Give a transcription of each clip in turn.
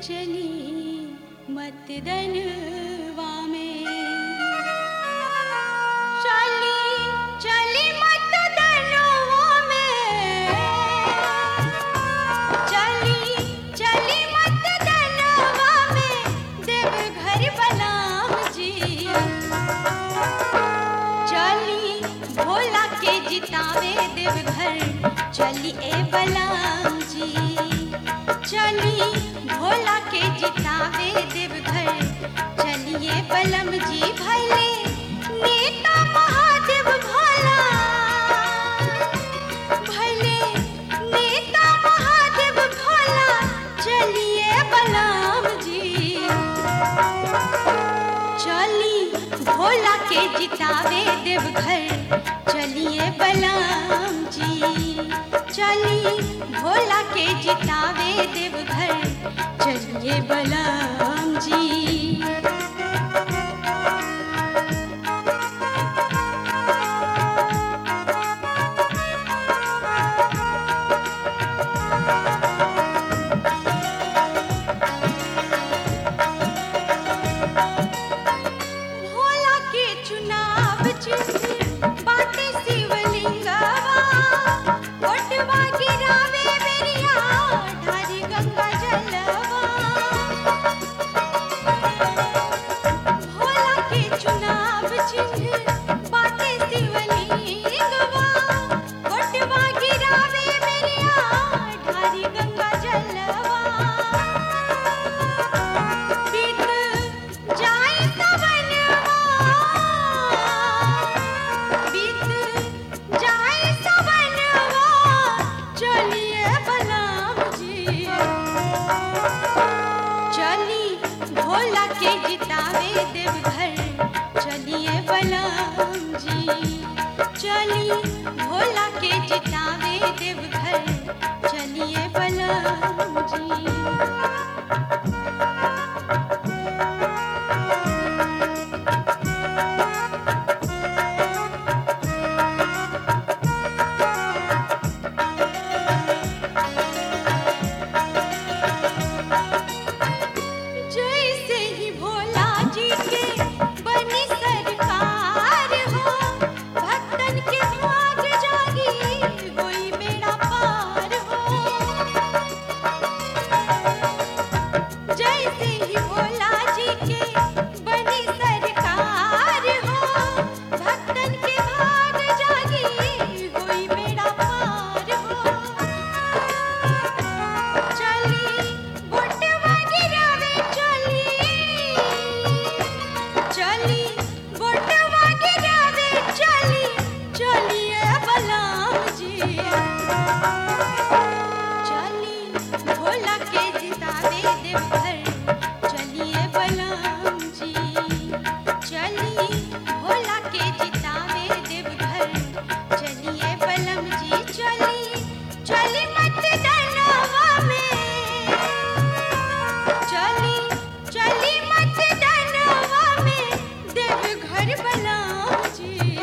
चली मत दनवा में चली चली मत दनवा में चली चली मत दनवा में देव घर बलाम जी चली भोला के जितावे देवघर चली ए बलाम जी चली भोला के जितावे देवघर चलिए बलम जी भले नेता महादेव भोला भले नेता महादेव भोला चलिए बलम जी चली भोला के जितावे देवघर चलिए बलराम जी चली भोला के जितावे देवघर चलिए बलराम जी भोला के चुनाव चिन्ह बाटे शिवलिंगवा ओटवा गिरावे बेरिया ढारी गंगा जलवा भोला के चुनाव चिन्ह बाटे शिवलिंगवा ओटवा गिरावे बेरिया ढारी गंगा जलवा बीत जाए सवनवा बीत जाए सवनवा चलिए बलराम जी चली भोला के जितावे देवघर चलिए बलराम जी चली भोला के जितावे देवघर चलिए बलराम जी जैसे ही भोला जी के बनी सरकार हो भक्तन के भाग जागी कोई बेड़ा पार हो जैसे ही भोला जी के बनी सरकार हो भक्तन के भाग जागी कोई बेड़ा पार हो चली बोटवा गिरावे चली चली बोटवा गिरावे चली चलिए बलराम जी चली भोला के जितावे देवघर चलिए बलराम जी चली भोला के जितावे देवघर चलिए बलम जी चली चली मत डरवा में चली चली मत डरवा में देवघर बलराम जी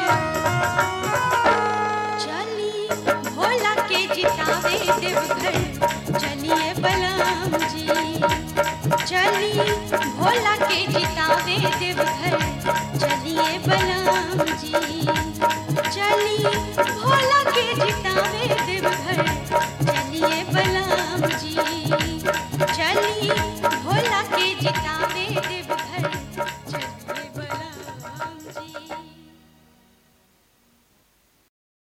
चली भोला के जितावे देवघर चलिए बलराम जी चली भोला के जितावे देवघर